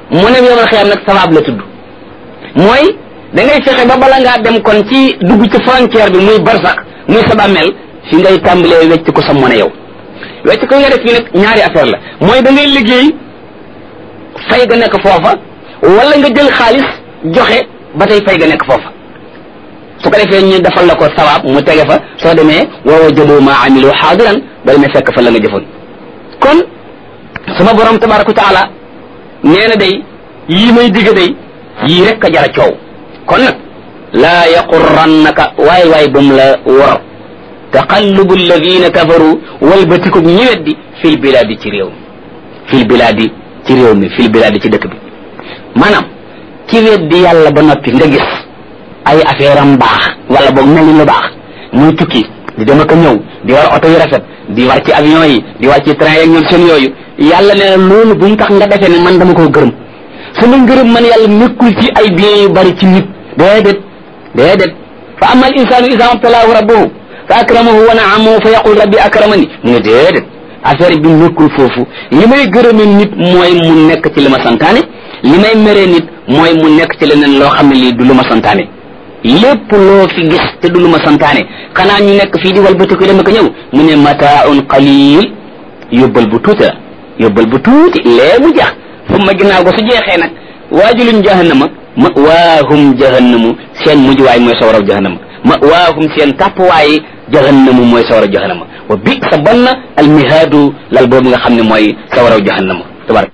mu ne yomal xiyaam nag sawaab la tudd mooy da ngay fexe ba bala ngaa dem kon ci dugg ci frontière bi muy barsax muy sa bàmmeel fi ngay tàmbalee wecc ko sa mën a yow wecc ko nga def fii nag ñaari affaire la mooy da ngay liggéey fay ga nekk foofa wala nga jël xaalis joxe ba tey fay ga nekk foofa su ko defee ñu defal la ko sawaab mu tege fa soo demee wa wajadu ma amilu xaadiran ba demee fekk fa la nga jëfoon kon sama borom tabaraka wa taala nee na day yii may digg day yii rek a jara coow kon nag laa yaqurrannaka waay waay bum la wor taqallubu alladina kafaru walbatikub ñi weddi fil bilaadi ci réew mi fil bilaadi ci réew mi fil bilaadi ci dëkk bi maanaam ci weddi yàlla ba noppi nga gis ay affaire am baax wala boog mel ni lu baax muy tukki di dem ak a ñëw di war oto yu rafet di war ci avion yi di war ci train yeeg ñoom seen yooyu yàlla nee na loolu bu mu tax nga defee ne man dama koo gërëm sama ngërëm man yàlla nekkul ci ay biens yu bari ci nit déedéet déedéet fa ama al insanu isa abtalaahu rabbuhu fa akramahu wa naamahu fa yaqul rabbi akramani mu ne déedéet affaire bi nekkul foofu li may gërëme nit mooy mu nekk ci li ma santaane li may meree nit mooy mu nekk ci leneen loo xam ne lii du lu ma santaane lépp loo fi gis te du lu ma santaane xanaa ñu nekk fii di walbati ko dem ak ñëw mu ne mataaun qalil yóbbal bu tuuti la yóbbal bu tuuti lee mu jeex fu ma ginnaaw ko su jeexee nag waajuluñ jahannama ma waahum jahannamu seen mujjuwaay mooy sawaraw jahannama ma waahum seen tàppwaay jahannamu mooy sawaraw jahannama wa bi sa bon na almihaadu lal boobu nga xam ne mooy sawaraw jahannama tabaraka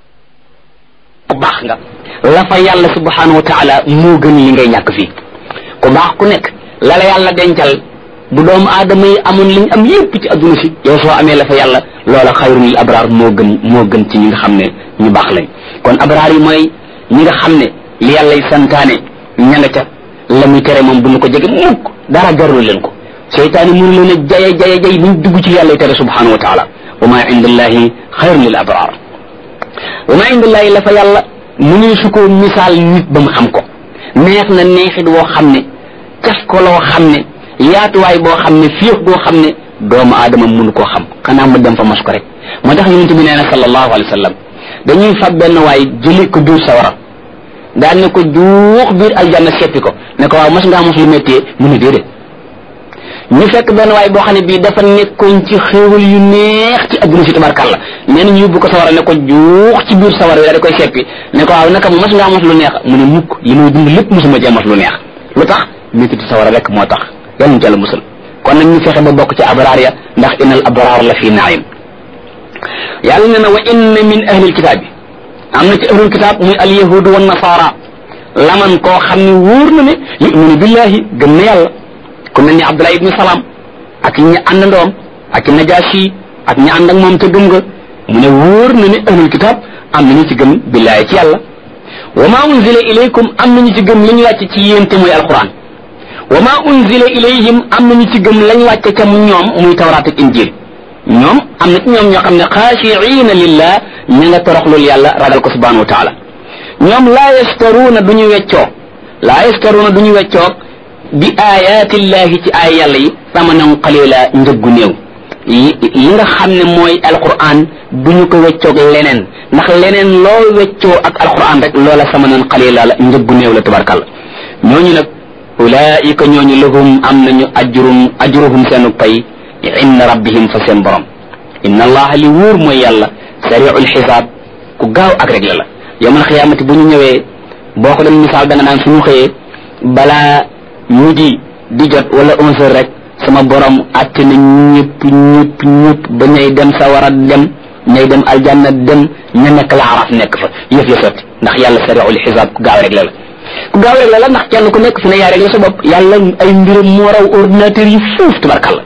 ku baax nga la fa yàlla subhanahu wa taala moo gën li ngay ñàkk fii ku baax ku nekk la la yàlla dencal bu doomu aadama yi amoon liñ am yépp ci adduna si yow soo amee la fa yàlla loola xayrun lil abraar moo gën moo gën ci ñi nga xam ne ñu baax lañ kon abraar yi mooy ñi nga xam ne li yàllay santaane ña nga ca la muy tere moom bu ñu ko jege mukk dara jarul leen ko seytaane mënu leen a jaye jaye jay buñ dugg ci yàllay tere subhanahu wa taala wa ma indallahi xayrun lil abraar wa ma indallahi la fa yàlla mu ne su ko misaal nit ba mu xam ko neex na neexit woo xam ne caf ko loo xam ne yaatuwaay boo xam ne fiix boo xam ne doomu aadama mënu koo xam xanaa mu dem fa mos ko rek moo tax yonente bi nee na sallallahu alayhi wa sallam dañuy fab benn waay jëli ko biir sawara daan ne ko juux biir aljanna seppi ko ne ko waaw mos ngaa mos lu méttee mu ne déedéet ñu fekk benn waay boo xam ne bii dafa nekkoon ci xéewal yu neex ci adduna si tabarkàlla nee na ñu yóbbu ko sawara ne ko juux ci biir sawara wi daal di koy seppi ne ko waaw naka mos ngaa mos lu neex mu ne mukk li may dund lépp mosuma jee mos lu neex lu tax méttitu sawara rek moo tax yàlla ñu jàll musal kon nag ñu fexe ba bokk ci abraar ya ndax innal abraar la fi naim yàlla ne na wa inna min ahlil kitaab bi am na ci ahlul kitaab muy al yahudu wa nasara laman koo xam ne wóor na ne yuminu billahi gëm na yàlla ku mel ni abdullah ibni salaam ak ñi àndandoom ak najaasi ak ñi ànd ak moom te gëm nga mu ne wóor na ne ahlul kitaab am na ñu ci gëm billahi ci yàlla wa ma unzila ilaykum am na ñu ci gëm li ñu wàcc ci yéen te muy alquran wa ma unzila ilayhim am na ñu ci gëm lañ wàcce ca ñoom muy tawraat ak injil ñoom am na ci ñoom ñoo xam ne xaashiina lillah ña nga toroxlul yàlla ragal ko subhanahu wa taala ñoom laa yastaruuna du ñu weccoo laa yastaruuna du ñu weccoo bi ayaatillahi ci ay yàlla yi samanan qalila njëggu néew li nga xam ne mooy alquran du ñu ko weccoog leneen ndax leneen loo weccoo ak alquran rek loola samanan qalila la njëggu néew la tabarkàlla ñooñu nag ulaika ñooñu lahum am nañu ajrum ajruhum seenu pay inda rabbihim fa seen borom inna allaha li wóor mooy yàlla sariul xisaab ku gaaw ak réglé la yawmal xiyaamati bu ñu ñëwee boo ko doon misaal da nga naan suñu xëyee balaa midi di jot wala onze heures rek sama borom atte na ñëpp ñëpp ñëpp ba ñay dem sawara dem ñay dem aljanna dem ña nekk la araf nekk fa yëf ya sotti ndax yàlla sariul xisaab ku gaaw réglé la ku gaaw réglé la ndax kenn ku nekk fi ne yaa réglé sa bopp yàlla ay mbiram moo raw ordinateur yi fuuf tabarkalla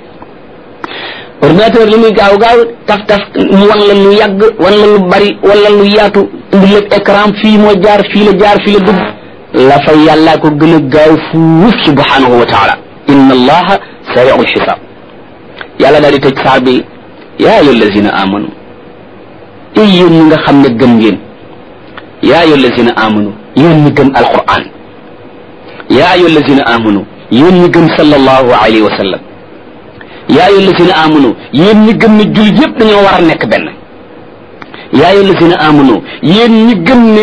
ordinateur li muy gaaw gaaw taf taf mu wan la lu yàgg wan la lu bari wala lu yaatu indi lépp écran fii moo jaar fii la jaar fii la dugg la fa yàllaa ko gën a gaaw fuuf subhanahu wa taala inna allaha sariul xisaab yàlla daal di tëj saar bi yaa ayyuha allazina amanu ay yéen ñi nga xam ne gëm ngeen yaa ayyuha allazina amanu yéen ñi gëm alquran yaa ayyuha allazina amanu yéen ñi gëm sallallahu alayhi wa sallam yaa ayyuha allazina amanu yéen ñi gëm ne jullit yëpp dañoo war a nekk benn yaa ayyuha allazina amanu yéen ñi gëm ne